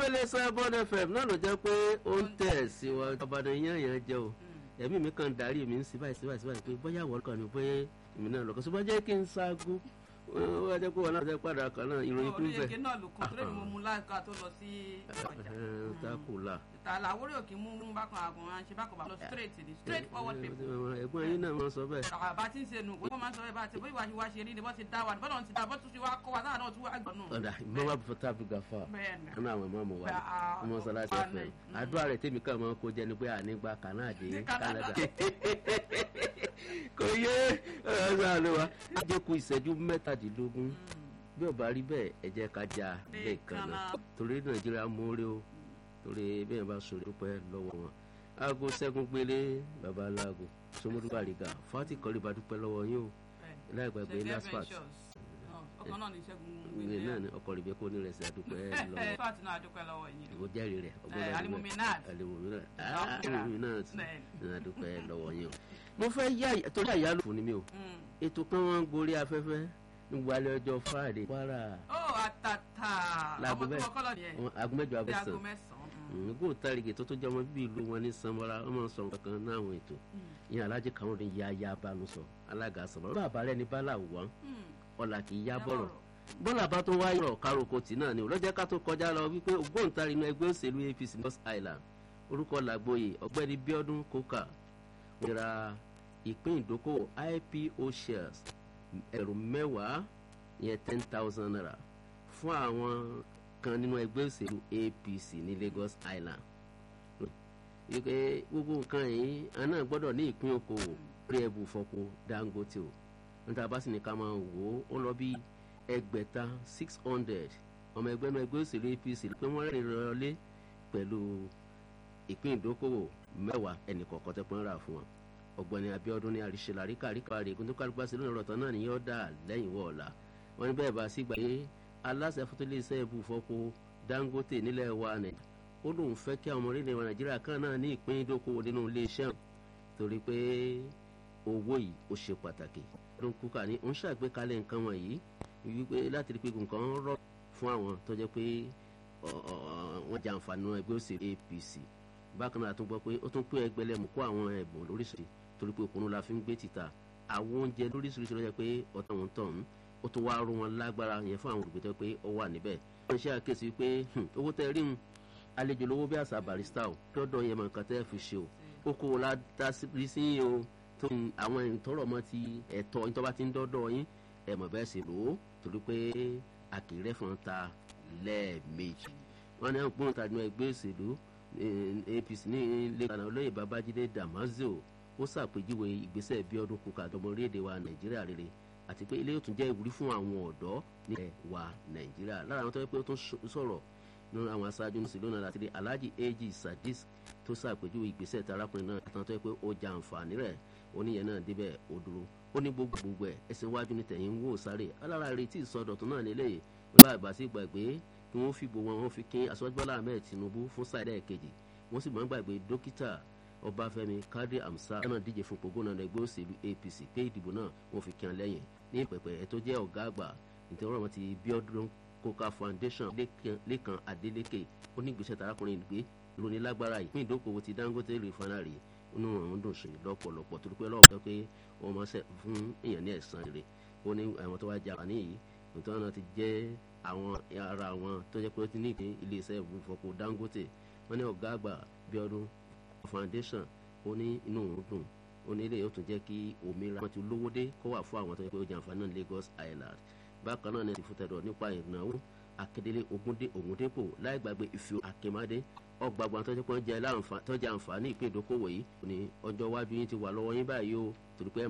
iléeṣẹ́ bond fm náà ló jẹ́ pé ó ń tẹ̀ sí wa ọ̀bàdàn yẹn yẹn jẹ́ o ẹ̀mí mi kàn darí mi ń sí báyìí sí báyìí sí báyìí pé bóyá wọ́n kàn ní pé èmi náà lọ́kọ̀ ṣùgbọ́n jẹ́ kí n ṣaago ó wá jẹ́ pé wọn náà jẹ́ padà kan náà ìròyìn kún bẹ́ẹ̀. orílẹ̀-èdè náà ló kọ́ torí mo mú láìka tó lọ sí ọjà. takula. ìtàlà àwòrán òkè mú mú bákan àgùn à ń ṣe bákan bá lọ straight ni straight forward people. ẹ̀gbọ́n yín náà máa sọ bẹ́ẹ̀. àbá tí ń ṣe nù wọ́n máa ń sọ bẹ́ẹ̀ bá ti bóyá wàá ṣe rí ni bọ́ ti dá wa bọ́lá ti dá bọ́ tún ti wá kọ́ wa táwọn náà tún wá gbọ́n nù. ọ̀dà ìmọ̀wá bùfọ́tà bùgàfà Bẹ́ẹ̀ni. ọ̀nà àwọn ọmọ mọ̀ wá Bẹ́ẹ̀, ah, ọmọ sọlá ti ọ̀pá fẹ́ ni. àdúrà rẹ̀ tèmi kàn máa kó jẹ́ ni pé ànígbà kànáàdé Ní Canada. Canada kò yé ọ̀sán àlùwà àjẹkù ìṣẹ́jú mẹ́tàdínlógún bí ó bá rí bẹ́ẹ̀ ẹ jẹ́ ká já lẹ́ẹ̀kan náà torí nàìjíríà mórí o torí bẹ́ẹ̀ bá sọ̀rọ̀ dúpẹ́ lọ́wọ́ wọn aago sẹ́gun gbélé babaláwo sọmọdún bàrígà fati kọ́lé bá dúpẹ́ lọ́wọ́ yín o láì gbàgbé Ṣẹ́gun laspat Ventures. Ọ̀, ọkàn náà ní ṣẹ́gun ìwé náà ni ọkọ̀ rẹ̀ kó ní rẹ̀ sí àdúpẹ́ lọ́wọ́ fat náà dúpẹ́ lọ́wọ́ yín. mo jẹ́rìí rẹ̀ Eh, Alimomi Nat. alimomi náà Ah, alimomi náà ti Bẹ́ẹ̀. ní àdúpẹ́ lọ́wọ́ yín o mo fẹ́ yá torí àyálò fún ni mi o Mm. ètò kan wọn ń gorí afẹ́fẹ́ nígbà alẹ́ ọjọ́ friday kwara ó àtàtà Láago ọmọ tó bẹ́ẹ̀. wọ́n kọ́lọ̀ yẹn wọn aago mẹ́jọ bí aago abẹ́sàn mẹ́sàn-án. gò tàrígì tó tó jẹ́ ọmọ bíbí ìlú wọn ní sanwó-ara wọn máa ń sọ nǹkan kan náà àwọn ètò ìyẹn alájẹ kan ní ya ya bánu sọ alága sọ̀rọ̀ bàbá rẹ ní bálà wọ́n ọ̀là kì í yá bọ̀rọ̀ bọ́lá bá tó wáyé rọ̀ károkò tì náà ni ò lọ́jọ́ ká tó kọjá lọ wípé ògbóǹtarì inú ẹgbẹ́ òṣèlú apc north island orúkọ làgbóyè ọ̀gbẹ́ni bíọ́dún kókà wọ́n ra ìpín ìdókòwò ipo shares ẹ̀rù mẹ́wàá ìyẹn ten thousand naira fún àwọn kan nínú ẹgbẹ́ òṣèlú apc ní lagos island wípé gbogbo nǹkan yìí àná gbọ́dọ̀ ní ìpín okòwò rí ẹbù fọpo dangote o níta bá sì ní ká máa wò ó ó lọ bí ẹgbẹ̀ta six hundred ọmọ ẹgbẹ́ náà ẹgbẹ́ òṣèlú apc pé wọ́n rìn lọlé pẹ̀lú ìpín ìdókòwò mẹ́wàá ẹnì kọ̀ọ̀kan tẹ́ pọ́n rà fún wọn ọ̀gbẹ́ni abiodun ní àríṣe làríkà àríkà rè kó tó kálukú sí lónìí ọ̀rọ̀ tán náà ni yóò dà lẹ́yìn wọ̀ ọ̀la wọn ní bẹ́ẹ̀ bá sí gbà pé aláṣẹ fúntilẹ̀ṣẹ́ ibù fọ́pọ̀ dangote nílẹ̀ wa nàìjíríà ó lóun fẹ́ kí àwọn ọmọ orílẹ̀ nàìjíríà kan náà ní ìpín ìdókòwò nínú iléeṣẹ́ torí pé owó yìí ó ṣe pàtàkì ló ń kúkà ní ń ṣàgbékalẹ̀ nǹkan wọ̀nyí wípé láti rí pé nǹkan rọ̀ fún àwọn tó jẹ́ pé wọ́n jẹ àǹfààní ẹgbẹ́ òṣèlú apc bákan náà a tún gbọ́ pé ó tún pé ẹgbẹ́lẹ́mù kó àwọn ẹ̀bùn lóríṣiríṣi torí pé òkúnnú la fi ń gbé títà àwọn oúnjẹ lóríṣiríṣi ló jẹ́ pé ọ̀tọ̀ wọn tọ̀ ń ó tún wáá rú wọn lágbára yẹn fún àwọn olùgbé pé ó wà níbẹ̀. wọ́n ṣe àkíyèsí pé owó tẹ́ rí un àlejò lówó bí àṣà barista o lọ́dọ̀ yẹn mọ̀ nǹkan tẹ́ fi ṣe o ó kó o la dá sí sí yín o tó àwọn ìtọ́rọ̀ mọ́ ti ẹ̀tọ́ yín tó bá ti ń dọ́dọ̀ yín ẹ̀ mọ̀ bẹ́ẹ̀ sì lò ó torí pé àkèrè fún ta lẹ́ẹ̀mejì wọ́n ní àpò ìtàdínú ẹgbẹ́ òṣèlú apc ní lẹ́kànnà olóyè babájídé damazo ó ṣàpèjúwe ìgbésẹ̀ bí ọdún kúkà àtọmọ orílẹ̀-èdè wa nàìjíríà rere àti pé ilé yóò tún jẹ́ ìwúrí fún àwọn ọ̀dọ́ nílẹ̀ wa nàìjíríà lára àwọn tó yẹ pé ó tún sọ̀rọ̀ nínú àwọn aṣáájú ní sílónà láti rí alhaji ag sadis tó ṣàpèjúwe ìgbésẹ̀ tí arákùnrin náà àtàwọn tó yẹ pé ó ja àǹfààní rẹ̀ oníyẹn náà débẹ̀ ó dúró ó ní gbogbo gbogbo ẹ̀ ẹsẹ̀ iwájú ní tẹ̀yìn ń wò sáré alára retí ìsọdọ̀tún náà nílé yìí ó bá àgbà sí gbàgbé kí wọ́n fìbò wọn wọ́n fi kín aṣọ́jú bọ́lá ahmed tinubu fún sáìdá ẹ̀kejì wọ́n sì máa ń gbàgbé dókítà ọbáfẹ́mi kadri amsa náà díje fún pògónà ẹgbẹ́ òṣèlú apc pé ìdìbò náà wọ́n fi kín lẹ́yìn ní pẹ̀pẹ̀ ẹ̀ tó jẹ́ ọ̀gá àgbà nítorí wọn ti bíọ́dún coca foundation lẹ́kan adeleke onígbésẹ̀ tarakùnrin ìgbé lóní lágbára yìí fún ìdókòwò ti dangote refinery inú àwọn dùn sí lọ́pọ̀lọpọ̀ torí pé ọlọ́pàá pé wọ́n máa ṣe fún èèyàn ní ẹ̀sán rere ó ní àwọn tó wá jà wá níyì nítorí náà ti jẹ́ àwọn ara àwọn tó jẹ́ pé ó ti ní ìpín iléeṣẹ́ ìfọ̀kọ̀ dangote wọ́n ní ọ̀gá àgbà bíọ́dún foundation ó ní inú òun dùn ó ní ilé yóò tún jẹ́ kí òmìnira wọn ti lówó dé kó wà fún àwọn tó jẹ́ pé ó jẹ àǹfààní náà lagos island bákan náà ní ti fúntẹ̀dọ̀ nípa ìnáwó akédélé ogúndé ògúndépò láì gbàgbé ìfio akémádé ọgbàgbà tó jẹ́ pé wọ́n jẹ àǹfààní ìpín ìdókòwò yìí ní ọjọ́ iwájú yín ti wà lọ́wọ́ yín báyìí o torí pé